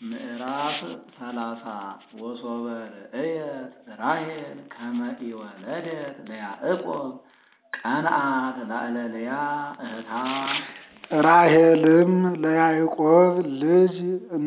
ምዕራፍ ሰላሳ ወሶበ ርእየት ራሔል ከመ ኢወለደት ለያዕቆብ ቀንዓት ላዕለ ልያ እህታ። ራሔልም ለያዕቆብ ልጅ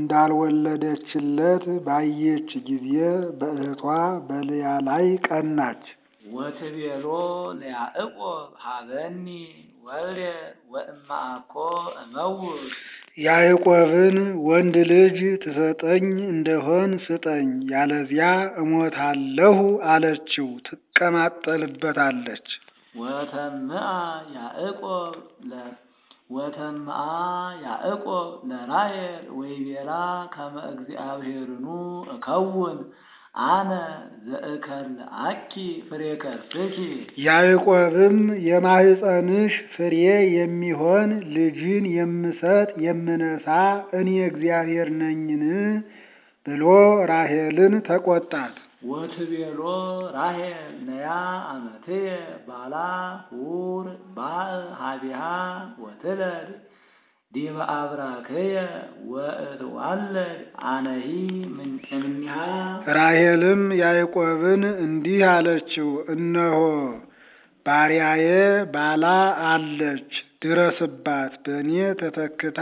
እንዳልወለደችለት ባየች ጊዜ በእህቷ በልያ ላይ ቀናች። ወትቤሎ ለያዕቆብ ሀበኒ ወልደ ወእማአኮ እመውት ያዕቆብን ወንድ ልጅ ትሰጠኝ እንደሆን ስጠኝ፣ ያለዚያ እሞታለሁ አለችው። ትቀማጠልበታለች። ወተምአ ያዕቆብ ለ ወተምአ ያዕቆብ ለራሔል ወይቤላ ከመ እግዚአብሔርኑ እከውን አነ ዘእከልአኪ ፍሬ ከርስኪ። ያዕቆብም የማኅፀንሽ ፍሬ የሚሆን ልጅን የምሰጥ የምነሳ እኔ እግዚአብሔር ነኝን ብሎ ራሔልን ተቆጣት። ወትቤሎ ራሔል ነያ አመትየ ባላ ሁር ባእ ሀቢሃ ወትለድ ዲበ አብራክየ ወእትዋለድ አነሂ እምኔሃ። ራሔልም ያዕቆብን እንዲህ አለችው፣ እነሆ ባሪያዬ ባላ አለች፣ ድረስባት፣ በእኔ ተተክታ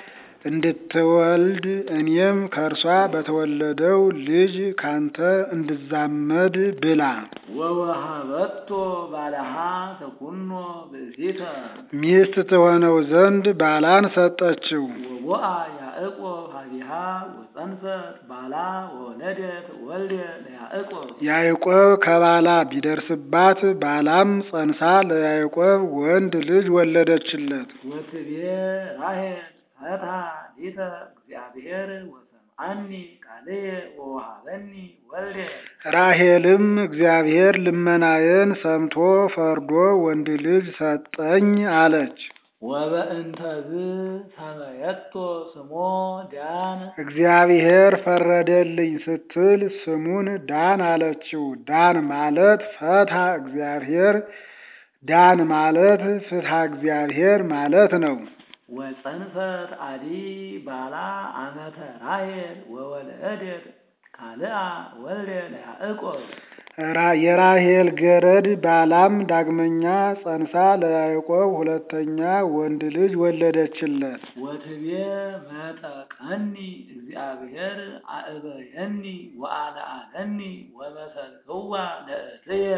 እንድትወልድ እኔም ከእርሷ በተወለደው ልጅ ካንተ እንድዛመድ ብላ። ወወሃበቶ ባለሃ ተኩኖ ብእሲተ ሚስት ትሆነው ዘንድ ባላን ሰጠችው። ወቦአ ያዕቆብ ሀቢሃ ወፀንሰት ባላ ወወለደት ወልደ ለያዕቆብ። ያዕቆብ ከባላ ቢደርስባት ባላም ጸንሳ ለያዕቆብ ወንድ ልጅ ወለደችለት። ወትቤ ራሔል ፈታ ሊተ እግዚአብሔር ወሰምዓኒ ቃልየ ወወሃበኒ ወልደ። ራሔልም እግዚአብሔር ልመናዬን ሰምቶ ፈርዶ ወንድ ልጅ ሰጠኝ አለች። ወበእንተዝ ሰመየቶ ስሞ ዳን እግዚአብሔር ፈረደልኝ ስትል ስሙን ዳን አለችው። ዳን ማለት ፈትሐ እግዚአብሔር፣ ዳን ማለት ፍትሐ እግዚአብሔር ማለት ነው። ወፀንሰት አዲ ባላ አመተ ራሔል ወወለደት ካልአ ወልደ ለያዕቆብ። ራ- የራሔል ገረድ ባላም ዳግመኛ ጸንሳ ለያዕቆብ ሁለተኛ ወንድ ልጅ ወለደችለት። ወትቤ መጠቀኒ እግዚአብሔር አእበየኒ ወአልዓለኒ ወመሰልክዋ ለእትየ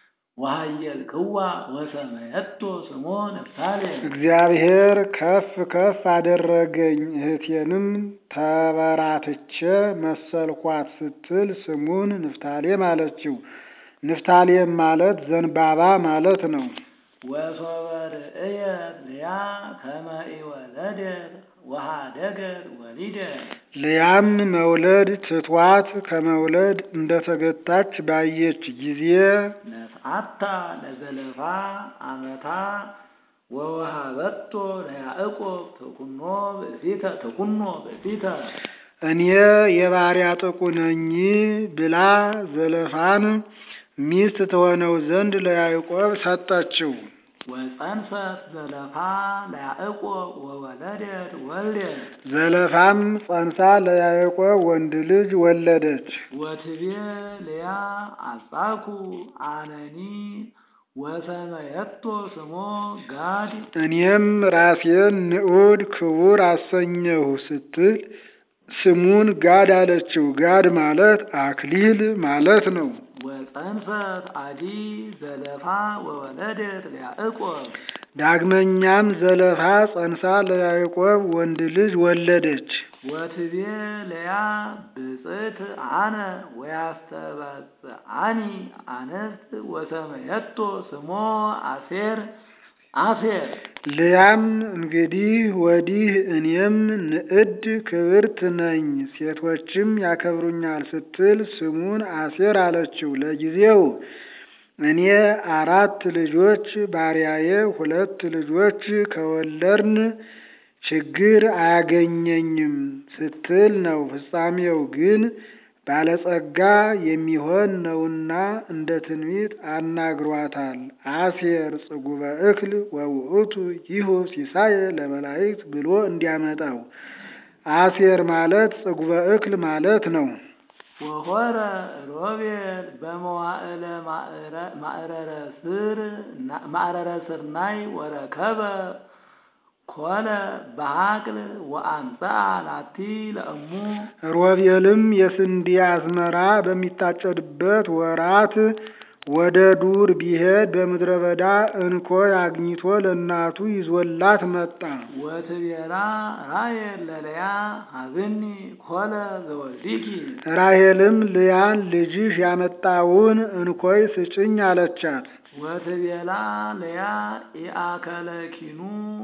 ወሃየልክዋ ወሰመየቶ ስሞ ንፍታሌም። እግዚአብሔር ከፍ ከፍ አደረገኝ እህቴንም ተበራትቼ መሰልኳት ስትል ስሙን ንፍታሌም አለችው። ንፍታሌም ማለት ዘንባባ ማለት ነው። ወሶበ ርእየት ልያ ከመ ኢወለደት ወሃደገት ወሊደ ልያም መውለድ ትቷት ከመውለድ እንደተገታች ባየች ጊዜ ነስዓታ ለዘለፋ አመታ ወወሃበቶ ለያዕቆብ ተኩኖ ብእሲተ ተኩኖ ብእሲተ እኔ የባሪያ ጥቁ ነኝ ብላ ዘለፋን ሚስት ትሆነው ዘንድ ለያዕቆብ ሰጠችው። ወፀንሰት ዘለፋ ለያዕቆብ ወወለደት ወልደ ዘለፋም ጸንሳ ለያዕቆብ ወንድ ልጅ ወለደች። ወትቤ ልያ አጻኩ አነኒ ወሰመየቶ ስሞ ጋድ እኔም ራሴን ንዑድ ክቡር አሰኘሁ ስትል ስሙን ጋድ አለችው። ጋድ ማለት አክሊል ማለት ነው። ወፀንሰት አዲ ዘለፋ ወወለደት ለያዕቆብ ዳግመኛም ዘለፋ ጸንሳ ለያዕቆብ ወንድ ልጅ ወለደች። ወትቤ ለያ ብፅዕት አነ ወያስተበፅዓኒ አንስት ወሰመየቶ ስሞ አሴር አሴር ልያም እንግዲህ ወዲህ እኔም ንዕድ ክብርት ነኝ፣ ሴቶችም ያከብሩኛል ስትል ስሙን አሴር አለችው። ለጊዜው እኔ አራት ልጆች ባሪያዬ ሁለት ልጆች ከወለድን ችግር አያገኘኝም ስትል ነው። ፍጻሜው ግን ባለጸጋ የሚሆን ነውና እንደ ትንቢት አናግሯታል። አሴር ጽጉበ እክል ወውእቱ ይሁ ሲሳየ ለመላእክት ብሎ እንዲያመጣው አሴር ማለት ጽጉበ እክል ማለት ነው። ወሆረ ሮቤል በመዋዕለ ማዕረረ ስር ማዕረረ ስርናይ ወረከበ ኮለ በሀቅል ወአምጽአ ላቲ ለእሙ ሮቤልም የስንዴ አዝመራ በሚታጨድበት ወራት ወደ ዱር ቢሄድ በምድረ በዳ እንኮይ አግኝቶ ለእናቱ ይዞላት መጣ። ወትቤላ ራሔል ለልያ ሀብኒ ኮለ ዘወልዲኪ ራሔልም ልያን ልጅሽ ያመጣውን እንኮይ ስጭኝ አለቻት። ወትቤላ ልያ ኢአከለኪኑ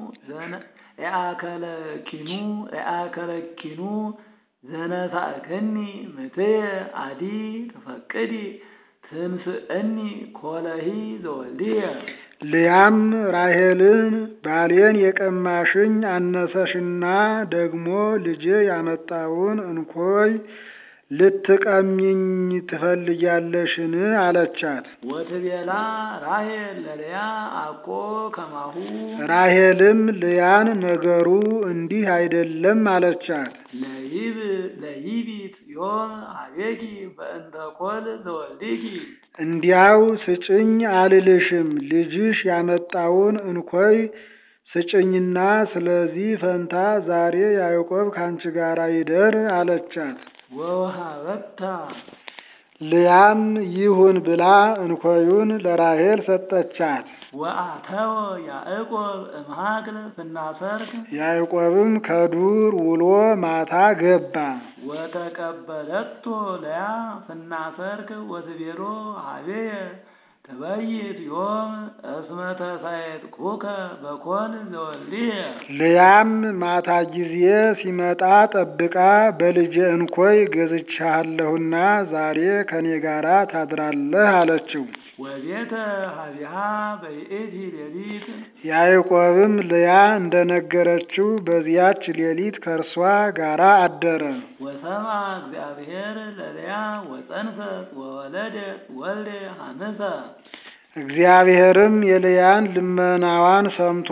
ኢአከለኪኑ ኢአከለኪኑ ዘነሳእከኒ ምትየ አዲ ትፈቅዲ ትምስእኒ ኮለሂ ዘወልድየ ልያም ራሔልን ባሌን የቀማሽኝ አነሰሽና ደግሞ ልጄ ያመጣውን እንኮይ ልትቀሚኝ ትፈልጊያለሽን? አለቻት። ወትቤላ ራሔል ለልያ አኮ ከማሁ ራሔልም ልያን ነገሩ እንዲህ አይደለም አለቻት። ለይብ ለይቢት ዮም አቤኪ በእንተ ኮል ዘወልዲኪ እንዲያው ስጭኝ አልልሽም፣ ልጅሽ ያመጣውን እንኮይ ስጭኝና ስለዚህ ፈንታ ዛሬ ያዕቆብ ካንቺ ጋር ይደር አለቻት። ወውሃበታ ልያም ይሁን ብላ እንኮዩን ለራሔል ሰጠቻት። ወአተወ ያዕቆብ እምሃክል ፍናሰርክ ያዕቆብም ከዱር ውሎ ማታ ገባ። ወተቀበለቶ ለያ ፍናሰርክ ወትቤሎ ሀቤየ ተበይት ዮም እስመ ተሳየጥኩከ በኮል ዘወልድየ ልያም ማታ ጊዜ ሲመጣ ጠብቃ በልጄ እንኮይ ገዝቻለሁና ዛሬ ከኔ ጋራ ታድራለህ አለችው። ወቤተ ሀቢሃ በይእቲ ሌሊት ያዕቆብም ልያ እንደነገረችው በዚያች ሌሊት ከእርሷ ጋራ አደረ። ወሰማ እግዚአብሔር ለልያ ወፀንሰት ወወለደት ወልደ ሐንሰ እግዚአብሔርም የልያን ልመናዋን ሰምቶ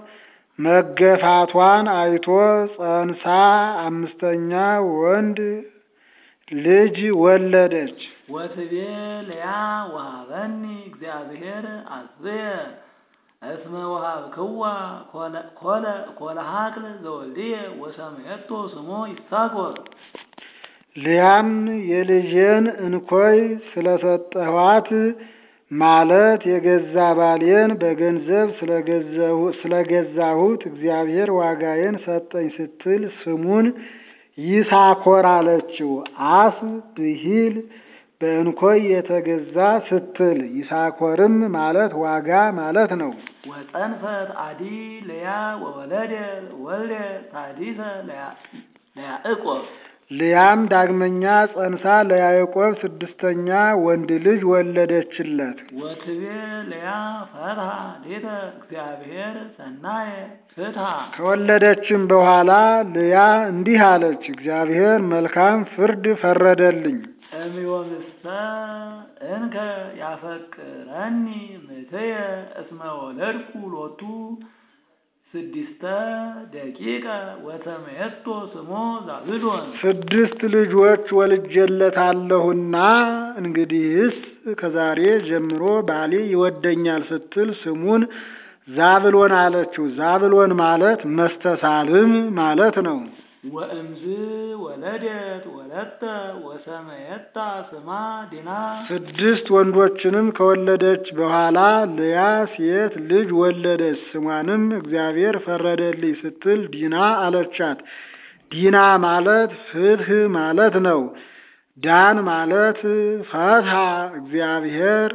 መገፋቷን አይቶ ጸንሳ አምስተኛ ወንድ ልጅ ወለደች። ወትቤ ልያ ወሃበኒ እግዚአብሔር አዝየ እስመ ወሃብክዋ ኮለ ኮለ ሀቅል ዘወልድየ ወሰምየቶ ስሞ ይሳኮር ልያም የልጄን እንኮይ ስለሰጠኋት ማለት የገዛ ባሌን በገንዘብ ስለገዛሁት እግዚአብሔር ዋጋዬን ሰጠኝ ስትል ስሙን ይሳኮር አለችው። አስ ብሂል በእንኮይ የተገዛ ስትል ይሳኮርም ማለት ዋጋ ማለት ነው። ወፀንፈት አዲ ልያ ወወለደ ወልደ ታዲሰ ለያዕቆብ ልያም ዳግመኛ ጸንሳ ለያዕቆብ ስድስተኛ ወንድ ልጅ ወለደችለት። ወትቤ ልያ ፈትሐ ሌተ እግዚአብሔር ሰናየ ፍትሐ ከወለደችም በኋላ ልያ እንዲህ አለች፣ እግዚአብሔር መልካም ፍርድ ፈረደልኝ። እምዮምስተ እንከ ያፈቅረኒ ምትየ እስመ ወለድኩ ሎቱ ስድስተ ደቂቀ ወተመየቶ ስሞ ዛብሎን ስድስት ልጆች ወልጄለታለሁና እንግዲህስ ከዛሬ ጀምሮ ባሌ ይወደኛል ስትል ስሙን ዛብሎን አለችው። ዛብሎን ማለት መስተሳልም ማለት ነው። ወእምዝ ወለደት ወለተ ወሰመየታ ስማ ዲና ስድስት ወንዶችንም ከወለደች በኋላ ልያ ሴት ልጅ ወለደች። ስሟንም እግዚአብሔር ፈረደልኝ ስትል ዲና አለቻት። ዲና ማለት ፍትህ ማለት ነው። ዳን ማለት ፈትሐ እግዚአብሔር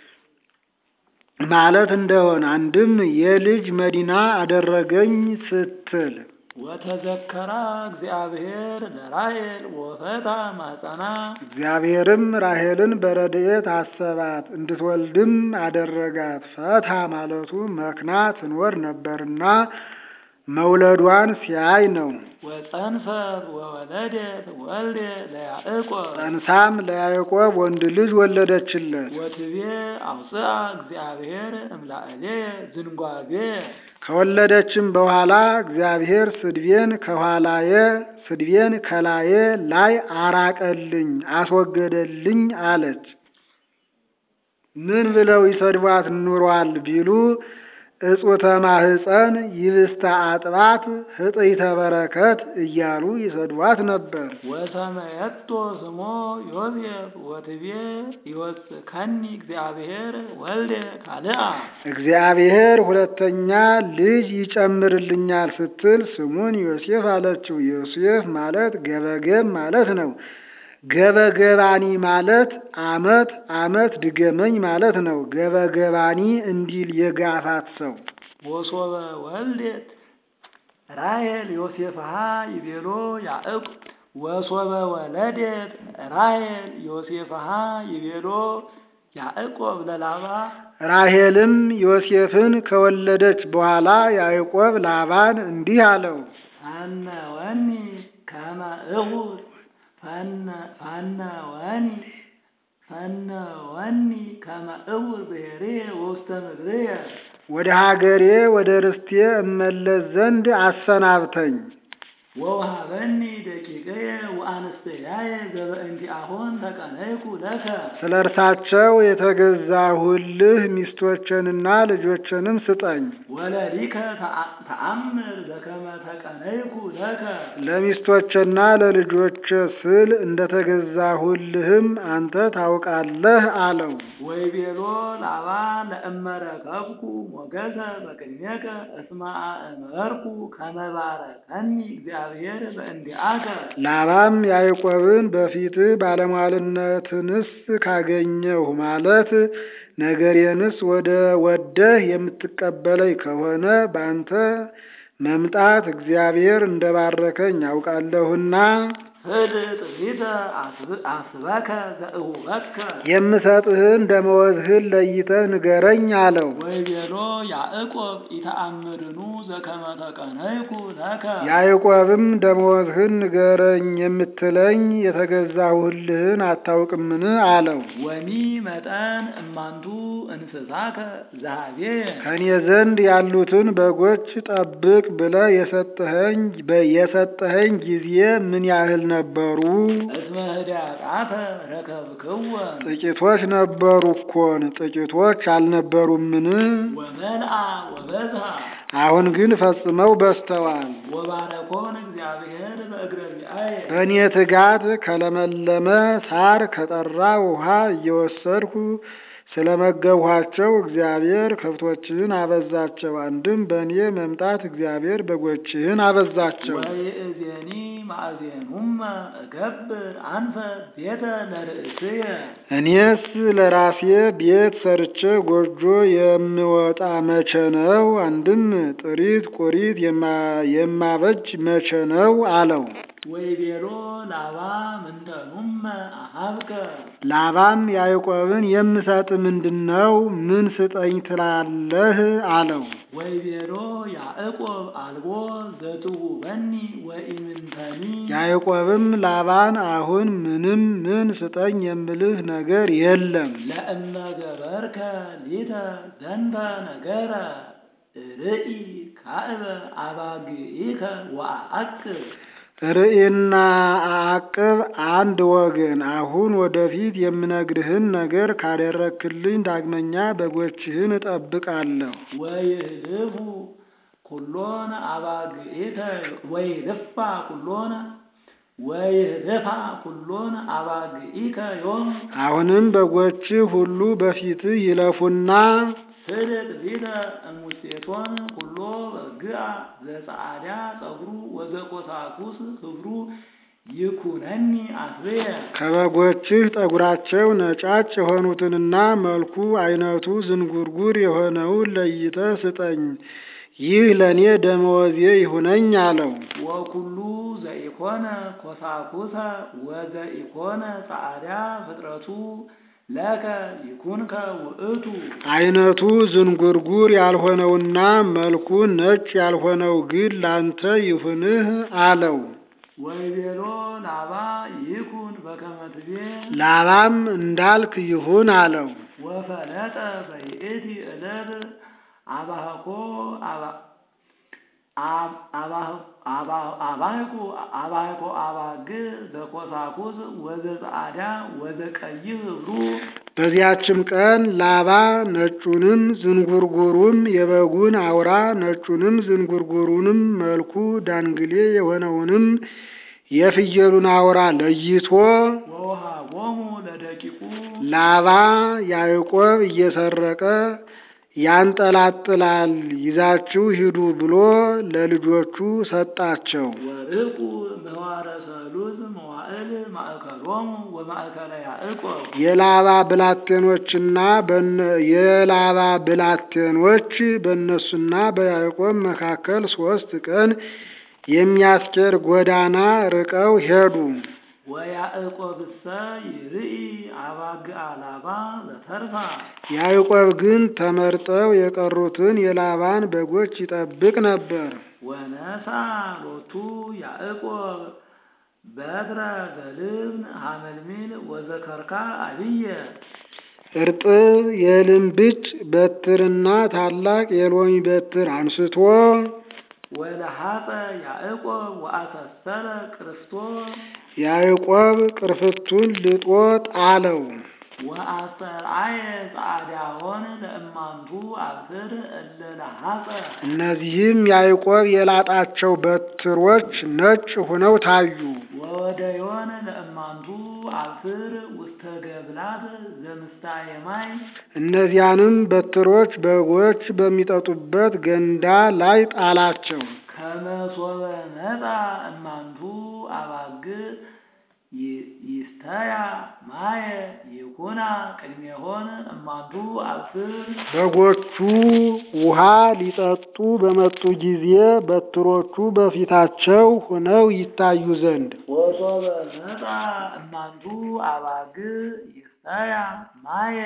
ማለት እንደሆነ አንድም የልጅ መዲና አደረገኝ ስትል ወተዘከራ እግዚአብሔር ለራሔል ወፈታ ማጸና እግዚአብሔርም ራሔልን በረድኤት አሰባት እንድትወልድም አደረጋት። ፈታ ማለቱ መክና ትኖር ነበርና መውለዷን ሲያይ ነው። ወጸንሰት ወወለደት ወልደ ለያዕቆብ ጸንሳም ለያዕቆብ ወንድ ልጅ ወለደችለት። ወትቤ አውፅአ እግዚአብሔር እምላእሌ ዝንጓጌ ከወለደችም በኋላ እግዚአብሔር ስድቤን ከኋላዬ ስድቤን ከላዬ ላይ አራቀልኝ አስወገደልኝ አለች። ምን ብለው ይሰድቧት ኑሯል ቢሉ እጹተ ማህፀን ይብስተ አጥባት ህጥይተ በረከት እያሉ ይሰድቧት ነበር። ወሰመየቶ ስሞ ዮሴፍ ወትቤ ይወስከኒ እግዚአብሔር ወልደ ካልአ እግዚአብሔር ሁለተኛ ልጅ ይጨምርልኛል ስትል ስሙን ዮሴፍ አለችው። ዮሴፍ ማለት ገበገብ ማለት ነው። ገበገባኒ ማለት አመት አመት ድገመኝ ማለት ነው። ገበገባኒ እንዲል የጋፋት ሰው ወሶበ ወልደት ራሔል ዮሴፍሃ ይቤሎ ያዕቆብ ወሶበ ወለደት ራሔል ዮሴፍሃ ይቤሎ ያዕቆብ ለላባ ራሔልም ዮሴፍን ከወለደች በኋላ ያዕቆብ ላባን እንዲህ አለው። ፈነ ወኒ ከመ እሁድ ፈነ ወኒ ፈነ ወኒ ከመ እሁድ ብሔርየ ውስተ ምድርየ ወደ ሀገሬ ወደ ርስቴ እመለስ ዘንድ አሰናብተኝ። ወውሃበኒ ደቂቀየ ወአንስተያየ ዘበእንቲአሆን ተቀነይኩ ለከ ስለ እርሳቸው የተገዛሁልህ ሚስቶችንና ልጆችንም ስጠኝ። ወለሊከ ተአምር ዘከመ ተቀነይኩ ለከ ለሚስቶችና ለልጆች ስል እንደተገዛሁልህም አንተ ታውቃለህ አለው። ወይቤሎ ላባ ለእመረከብኩ ሞገሰ በቅድሜከ እስመ አእመርኩ ከመ ባረከኒ እግዚአብሔር በእንዲአከ ላባም ያዕቆብን በፊትህ ባለሟልነትንስ ካገኘሁ ማለት ነገሬንስ ወደ ወደህ የምትቀበለኝ ከሆነ በአንተ መምጣት እግዚአብሔር እንደባረከኝ አውቃለሁና ህድጥ ፊተ አስበከ ዘእሁበከ የምሰጥህን ደመወዝህን ለይተህ ንገረኝ አለው። ወይቤሎ ያዕቆብ ኢተአምርኑ ዘከመ ተቀነይኩ ለከ ያዕቆብም ደመወዝህን ንገረኝ የምትለኝ የተገዛሁልህን አታውቅምን? አለው። ወኒ መጠን እማንቱ እንስሳከ ዛቤ ከኔ ዘንድ ያሉትን በጎች ጠብቅ ብለህ የሰጠኸኝ የሰጠኸኝ ጊዜ ምን ያህል ነበሩ? እስመ ህዳጣተ ረከብክወን ጥቂቶች ነበሩ እኮን ጥቂቶች አልነበሩምን? ወመልአ ወበዝሃ አሁን ግን ፈጽመው በዝተዋል። ወባረኮን እግዚአብሔር በእግረ ቢአየ በእኔ ትጋት ከለመለመ ሳር ከጠራ ውሃ እየወሰድኩ ስለመገብኋቸው እግዚአብሔር ከብቶችህን አበዛቸው። አንድም በእኔ መምጣት እግዚአብሔር በጎችህን አበዛቸው። ወይእዜኒ ማእዜኑመ እገብር አንፈ ቤተ ለርእስየ እኔስ ለራሴ ቤት ሰርቼ ጎጆ የምወጣ መቼ ነው? አንድም ጥሪት ቁሪት የማ- የማበጅ መቼ ነው አለው። ወይቤሎ ላባ ምንተኑመ አሃብከ ላባም ያዕቆብን የምሰጥ ምንድን ነው? ምን ስጠኝ ትላለህ? አለው። ወይቤሎ ያዕቆብ አልቦ ዘትሁበኒ ወኢምንተኒ ያዕቆብም ላባን አሁን ምንም ምን ስጠኝ የምልህ ነገር የለም። ለእመ ገበርከ ሊተ ዘንተ ነገረ ርኢ ካዕበ አባግኢከ ወአዕቅብ ርእይና አዕቅብ አንድ ወገን። አሁን ወደፊት የምነግርህን ነገር ካደረክልኝ ዳግመኛ በጎችህን እጠብቃለሁ። ወይህልፉ ኩሎነ አባግኢከ ወይህልፋ ኩሎነ ወይህልፋ ኩሎነ አባግኢከ ዮም አሁንም በጎችህ ሁሉ በፊትህ ይለፉና ስድቅ ሊተ እሙሴቶን ኩሎ በግአ ዘጸዓዳ ጸጉሩ ወዘቆሳኩስ ክብሩ ይኩነኒ አስብየ ከበጎችህ ጠጉራቸው ነጫጭ የሆኑትንና መልኩ አይነቱ ዝንጉርጉር የሆነውን ለይተህ ስጠኝ። ይህ ለእኔ ደመወዜ ይሁነኝ አለው። ወኩሉ ዘኢኮነ ኮሳኩሰ ወዘኢኮነ ጸዓዳ ፍጥረቱ ለከ ይኩንከ ውእቱ አይነቱ ዝንጉርጉር ያልሆነውና መልኩ ነጭ ያልሆነው ግን ላንተ ይሁንህ አለው። ወይቤሎ ላባ ይኩን በከመ ትቤ ላባም እንዳልክ ይሁን አለው። ወፈለጠ በይእቲ ዕለት አባህኮ አባ- አብ- አባህ- አባ- አባህኩ አባህኮ አባግ ዘኮሳኩስ ወዘጸአዳ ወዘቀይህ ህብሩ በዚያችም ቀን ላባ ነጩንም ዝንጉርጉሩም የበጉን አውራ ነጩንም ዝንጉርጉሩንም መልኩ ዳንግሌ የሆነውንም የፍየሉን አውራ ለይቶ ወውሃቦሙ ለደቂቁ ላባ ያዕቆብ እየሰረቀ ያንጠላጥላል ይዛችሁ ሂዱ ብሎ ለልጆቹ ሰጣቸው። ወርቁ ምህዋረ ሰሉስ መዋዕል ማእከሎሙ ወማእከለ ያዕቆብ የላባ ብላቴኖችና በነ- የላባ ብላቴኖች በእነሱና በያዕቆብ መካከል ሶስት ቀን የሚያስኬድ ጎዳና ርቀው ሄዱ። ወያዕቆብሰ ይርኢ አባግዓ ላባ ዘተርፋ ያዕቆብ ግን ተመርጠው የቀሩትን የላባን በጎች ይጠብቅ ነበር። ወነሳ ሎቱ ያዕቆብ በትረ ዘልብን ሐመልሚል ወዘከርካ አብየ እርጥብ የልምብጭ በትርና ታላቅ የሎሚ በትር አንስቶ ወለሐፀ ያዕቆብ ወአሰሰረ ክርስቶ ያዕቆብ ቅርፍቱን ልጦ ጣለው። ወአሰርአየ ጸዓዳሆን ለእማንቱ አብስር እለ ለሐፀ እነዚህም ያዕቆብ የላጣቸው በትሮች ነጭ ሆነው ታዩ። ወወደዮን ለእማንቱ አብስር ውስተ ገብላት ዘምስታየ ማይ እነዚያንም በትሮች በጎች በሚጠጡበት ገንዳ ላይ ጣላቸው። ከመሶበ መጣ እማንቱ አባግ ይ- ይስተያ ማየ ይኩና ቅድሜሆን እማንቱ አብስር በጎቹ ውሃ ሊጠጡ በመጡ ጊዜ በትሮቹ በፊታቸው ሆነው ይታዩ ዘንድ ወሶበ መጣ እማንቱ አባግ ይስተያ ማየ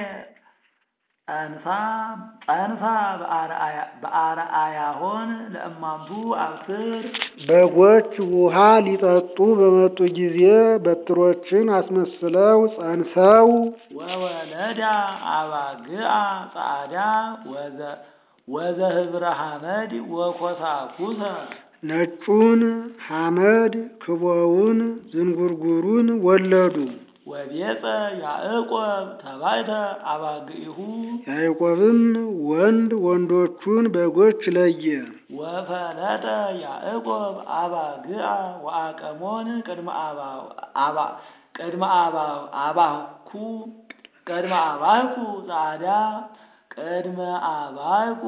ጸንሳ ጸንሳ በአርአያ- በአርአያሆን ለእማንቱ አብስር በጎች ውሃ ሊጠጡ በመጡ ጊዜ በትሮችን አስመስለው ጸንሰው ወወለዳ አባግአ ጻዕዳ ወዘ ወዘህብረ ሐመድ ወኮሳኩሰ ነጩን ሐመድ ክቦውን ዝንጉርጉሩን ወለዱ። ወቤፀ ያዕቆብ ተባይተ አባግኢሁ ያዕቆብም ወንድ ወንዶቹን በጎች ለየ። ወፈለጠ ያዕቆብ አባግአ ወአቀሞን ቅድመ አባ- አባ- ቅድመ አባ- አባኩ ቅድመ አባኩ ጻዕዳ ቅድመ አባኩ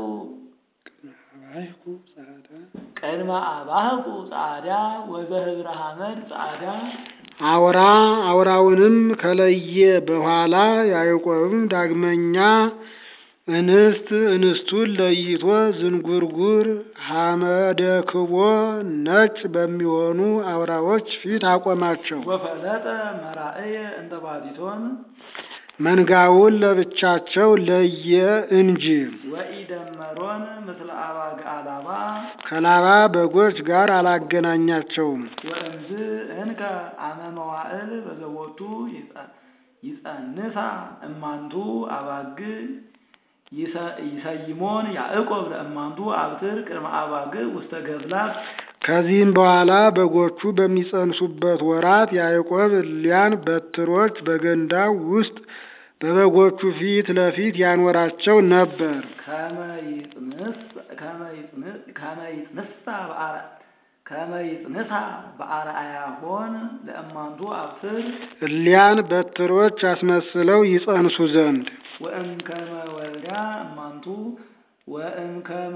ቅድመ አባህቁ ጻዕዳ ወዘህብረ ሐመድ ጻዕዳ አውራ አውራውንም ከለየ በኋላ ያዕቆብም ዳግመኛ እንስት እንስቱን ለይቶ ዝንጉርጉር ሐመደ ክቦ ነጭ በሚሆኑ አውራዎች ፊት አቆማቸው። ወፈለጠ መራእየ እንተ ባቲቶን መንጋውን ለብቻቸው ለየ እንጂ ወኢደመሮን ምስለ አባግዓ ላባ ከላባ በጎች ጋር አላገናኛቸውም። ወእምዝ እንከ አመ መዋዕል በዘቦቱ ይጸ- ይጸንሳ እማንቱ አባግ ይሰ- ይሰይሞን ያዕቆብ ለእማንቱ አብትር ቅድመ አባግ ውስተ ገፍላት ከዚህም በኋላ በጎቹ በሚጸንሱበት ወራት ያዕቆብ እሊያን በትሮች በገንዳው ውስጥ በበጎቹ ፊት ለፊት ያኖራቸው ነበር። ከመ ይጽንስ- ከመ ይጽን- ከመ ይጽንሳ በአረ- ከመ ይጽንሳ በአርአያሆን ለእማንቱ አብስር እሊያን በትሮች አስመስለው ይጸንሱ ዘንድ ወእምከመ ወልዳ እማንቱ ወእምከመ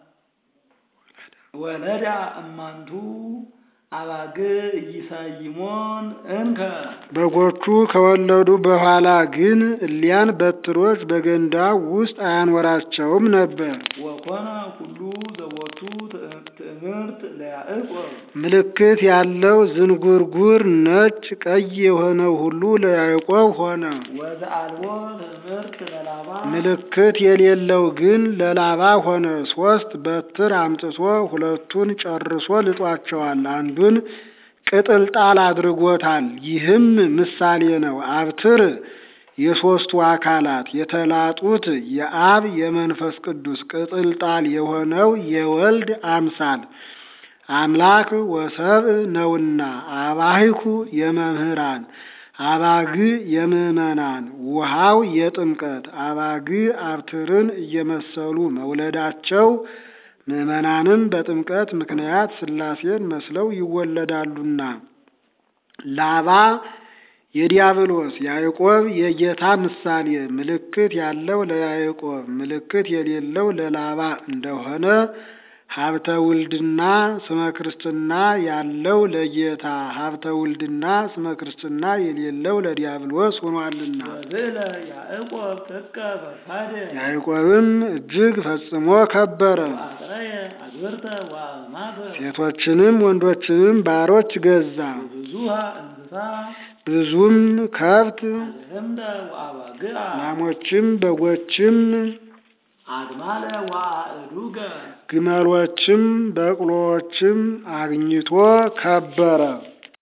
ወለዳ እማንቱ አባግ ኢይሳይሞን እንከ በጎቹ ከወለዱ በኋላ ግን እሊያን በትሮች በገንዳው ውስጥ አያኖራቸውም ነበር። ወኮነ ሁሉ ዘቦቱ ትእምርት ለያዕቆብ ምልክት ያለው ዝንጉርጉር ነጭ ቀይ የሆነው ሁሉ ለያዕቆብ ሆነ። ወዘአልቦ ትምህርት ለላባ ምልክት የሌለው ግን ለላባ ሆነ። ሶስት በትር አምጥቶ ሁለቱን ጨርሶ ልጧቸዋል፣ አንዱን ቅጥልጣል አድርጎታል። ይህም ምሳሌ ነው። አብትር የሦስቱ አካላት የተላጡት የአብ የመንፈስ ቅዱስ ቅጥልጣል የሆነው የወልድ አምሳል አምላክ ወሰብእ ነውና አባሂኩ የመምህራን አባግ የምዕመናን ውሃው የጥምቀት አባግ አብትርን እየመሰሉ መውለዳቸው ምዕመናንም በጥምቀት ምክንያት ሥላሴን መስለው ይወለዳሉና። ላባ የዲያብሎስ ያዕቆብ የጌታ ምሳሌ ምልክት ያለው ለያዕቆብ ምልክት የሌለው ለላባ እንደሆነ ሀብተ ውልድና ስመ ክርስትና ያለው ለጌታ ሀብተ ውልድና ስመ ክርስትና የሌለው ለዲያብሎስ ሆኗልና። ወዝእለ ያዕቆብ ጥቀ ፈድፋደ ያዕቆብም እጅግ ፈጽሞ ከበረ። አጥረየ አግብርተ ወአእማተ ሴቶችንም ወንዶችንም ባሮች ገዛ። ብዙሃ እንስሳ ብዙም ከብት አልህምተ ወአባግዓ ላሞችም በጎችም አግማለ ወአእዱገ ግመሎችም በቅሎዎችም አግኝቶ ከበረ።